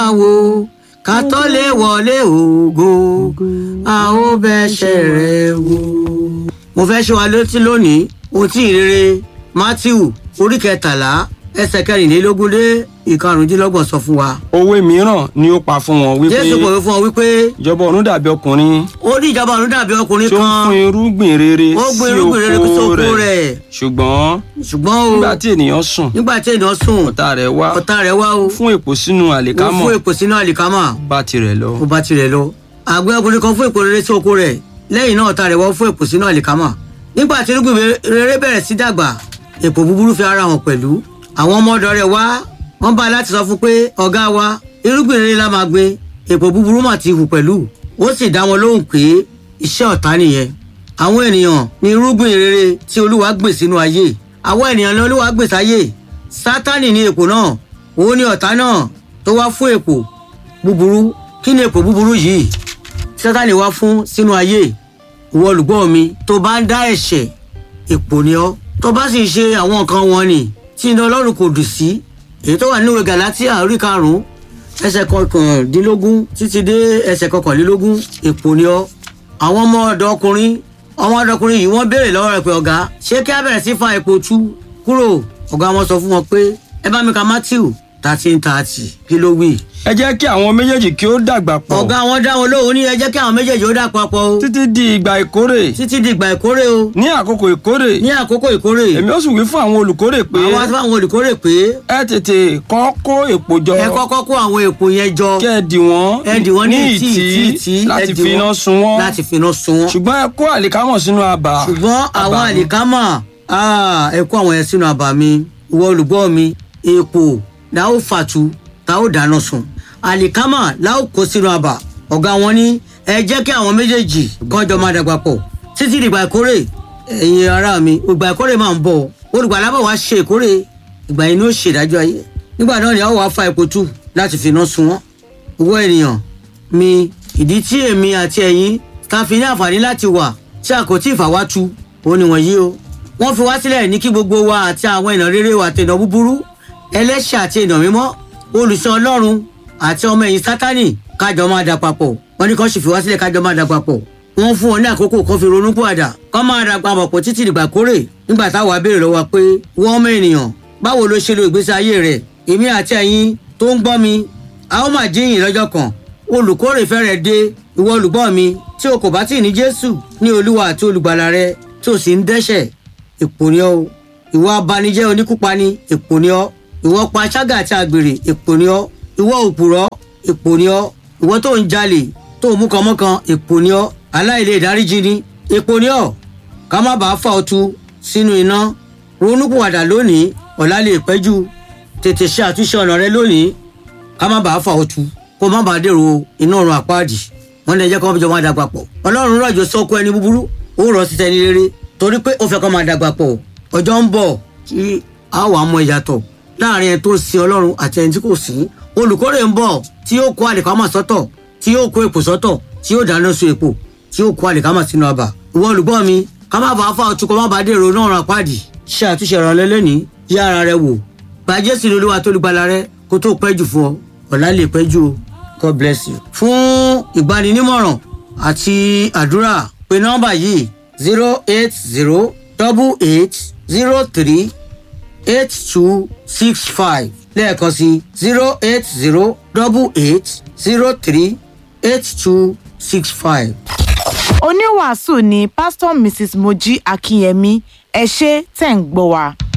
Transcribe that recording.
wo ká tó lè wọlé ògo a ó bẹ́ṣẹ̀ rẹ̀ wò. mo fẹ́ ṣe wa létí lónìí ohun tí ìrere matthew orí kẹtàlá ẹsẹ̀ kẹrìnlélógún dé ìkarùndínlọ́gbọ̀n sọ fún wa. òwe mìíràn ni ó pa fún wọn wípé jésù pòwe fún ọ wípé ìjọba ọ̀run dàbí ọkùnrin ó ní ìjọba ọ̀run dàbí ọkùnrin tí ó ń kan fún irúgbìn rere ó gbin sí irúgbìn rere sí oko oko rẹ̀ rẹ̀ ṣùgbọ́n ṣùgbọ́n o nígbà tí ènìyàn sùn nígbà tí ènìyàn sùn ọ̀tá rẹ̀ wá ọ̀tá rẹ̀ wá o fún èpò sínú ó àlìkámọ̀ fún èpò sínú àlìkámà bá tirẹ̀ lọ. ó bá tirẹ̀ lọ. àgbẹ̀ ọkùnrin kan fún èpò rere sí oko rẹ̀ lẹ́yìn náà ọ̀tá rẹ̀ wá fún èpò sínú àlìkámà. nígbà tí irúgbìn rere bẹ̀rẹ̀ sí dàgbà èpò búburú fi ara hàn pẹ̀lú. àwọn ọmọ ọ̀dọ̀ rẹ̀ wá wọ́n bá a láti sọ fún pé ọ̀gá wa irúgbìn rere la máa gbin èpò búburú mà ti hù pẹ̀lú. ó sì dá wọn lóhùn pé iṣẹ́ ọ̀tá nìyẹn. àwọn ènìyàn ní irúgbìn rere tí olúwa gbìn sínú ayé àwọn ènìyàn ní olúwa gbìn sáyé sátánì ní èpò náà òun ní ọ̀tá náà tó wá fún èpò búburú kí ni èpò búburú yìí sátani wá fún sínú ayé ìwọ olùgbọ́ mi tó bá ń dá ẹ̀ṣẹ̀ èpò ni ọ́ tó bá sì ń ṣe àwọn nǹkan wọn ni tí iná ọlọ́run kò dùn sí èyí tó wà nínú ìwé galatia orí karùn-ún ẹsẹ̀ kọkàndínlógún títí dé ẹsẹ̀ kọkànlélógún èpò ni ọ́ àwọn ọmọ ọ̀dọ́ ọkùnrin ọmọ ọ̀dọ́ ọkùnrin yìí wọ́n béèrè lọ́wọ́ rẹ̀ pé ọ̀gá ṣé kí á bẹ̀rẹ̀ sí fa èpò tú kúrò ọ̀gá wọn sọ fún wọn pé ẹ bá mi ka matthew thirteen thirty kí ló wí ẹ jẹ́ kí àwọn méjèèjì kí ó dàgbà pọ̀ ọ̀gá wọn dá wọn lóhùn ní ẹ jẹ́ kí àwọn méjèèjì ó dà papọ̀ o títí di ìgbà ìkórè títí di ìgbà ìkórè o ní àkókò ìkórè ní àkókò ìkórè èmi ó sì wí fún àwọn olùkórè pé àwọn àti àwọn olùkórè pé ẹ tètè kọ́ kó èpò jọ ẹ kọ́kọ́ kó àwọn èpò yẹn jọ kí ẹ dì wọ́n ẹ dì wọ́n ní ìtì ìtì ìtì ìtì ẹ láti dì fi iná wọ́n sun wọ́n láti fi iná sun wọ́n ṣùgbọ́n ẹ kó àlìkámọ̀ sínú abà ṣùgbọ́n àwọn abà mi. àlìkámà ah, ẹ kó àwọn yẹn sínú àbà mi ìwọ olùgbọ́ mi èpò la ó fàtu ta ó dáná sun àlìkámà la ó kó sínú àbà ọ̀gá wọn ní ẹ jẹ́ kí àwọn méjèèjì kọ́jọ máa dàgbà pọ̀ títí dìgbà ìkórè ẹ̀yin ará mi ìgbà ìkórè máa ń bọ̀ olùgbàlà bọ̀ wá ṣe ìkórè ìgbà yìí ni ó ṣèdájọ́ ayé nígbà náà ni a ó wá fa epo tù láti fi iná sun wọ́n owó ènìyàn mi ìdí tí èmi àti ẹ̀yin ta fi ní àǹfààní láti wà tí a kò tí ì fà wá tu òun ni wọ̀nyí o wọ́n fi wá sílẹ̀ ní kí gbogbo wa àti àwọn èèyàn rere wa àti èèyàn búburú ẹlẹ́ṣẹ̀ àti èèyàn mímọ́ olùsọ ọlọ́run àti ọmọ ẹ̀yìn sátánì kájọ máa dà papọ̀ wọ́n ní kó sì fi wá sílẹ̀ kájọ máa dà papọ̀ wọ́n fún wọn ní àkókò kan fi ronú pàdà kó máa dà papọ̀ pọ̀ títí dìgbà kórè nígbà táwa béèrè lọ́wọ́ pé wọ́n ọmọ ènìyàn báwo ló ṣe lo ìgbésí ayé rẹ̀ èmi àti ẹ̀yin tó ń gbọ́ mi a ó máa jíyìn lọ́jọ́ kan olùkórè fẹ́rẹ̀ dé ìwọ olùgbọ́ mi tí o kò bá tì ní jésù ní olúwa àti olùgbàlà rẹ tí o sì ń dẹ́ṣẹ̀ èpò ni ọ́ o ìwọ abanijẹ́ oníkúpani èpò ni ọ́ ìwọ panṣágà àti àgbèrè èpò ni ọ́ ìwọ òpùrọ́ èpò ni ọ́ ìwọ tó ń jalè tó ń mú kànmọ́kàn èpò ni ọ́ aláìlè ìdáríjì ni èpò ni ọ́ ká má bàa fà ọ́ tu sínú iná ronúpìwàdà lónìí ọ̀la lè pẹ́jù tètè ṣe àtúnṣe ọ̀nà rẹ lónìí ká má bàa fà ọ́ tu kó má bàa dèrò iná ọ̀run àpáàdì wọn lè jẹ́ kó jọ máa dàgbà pọ̀ ọlọ́run rọ̀jò sọ́kọ ẹni búburú ó rọ̀ sí tẹni rere torí pé ó fẹ́ kó máa dàgbà pọ̀ ọjọ́ ń bọ̀ tí a wà mọ ìyàtọ̀ láàrin ẹni tó ń sin ọlọ́run àti ẹni tí kò sìn olùkórè ń bọ̀ tí yóò kó àlìkámà sọ́tọ̀ tí yóò kó èpò sọ́tọ̀ tí yóò dáná sun èpò tí yóò kó àlìkámà sínú abà ìwọ olùgbọ́ mi ká má bàa fà ọtún kó má bàa dèrò náà ràn pàdì ṣe àtúnṣe ìrànlẹ́ lẹ́ni yá ara rẹ wò gba jésù ní olúwa tó lùgbàlà rẹ kó tó pẹ́ jù fún ọ ọ̀la lè pẹ́ jù o god bless you. fún ìgbaninímọ̀ràn àti àdúrà pé nọ́mbà yìí zero eight zero double eight zero three eight two six five lẹ́ẹ̀kan sí zero eight zero double eight zero three eight two six five. oníwàásù ni pásítọ̀ mrs mojí akínyẹmí ẹ ṣé tẹ̀ ń gbọ́ wa.